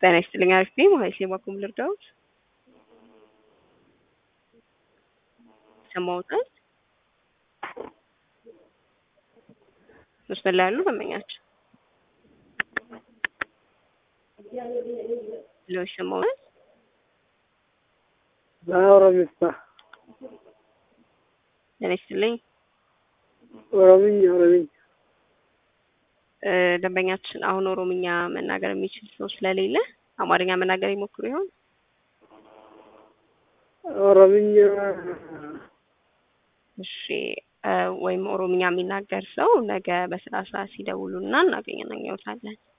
ጤና ይስጥልኝ። አሪፍ ነኝ። ማለት የባኩም ልርዳዎት ሰማውታል መስመር ላይ ያሉ ደንበኛችን ለው ይሰማውታል። በኦሮሚሳ ጤና ይስጥልኝ። ኦሮምኛ ኦሮምኛ እ ደንበኛችን አሁን ኦሮምኛ መናገር የሚችል ሰው ስለሌለ አማርኛ መናገር ይሞክሩ ይሆን? ኦሮምኛ እሺ እ ወይም ኦሮምኛ የሚናገር ሰው ነገ በስራ ሰዓት ሲደውሉና እናገናኘውታለን።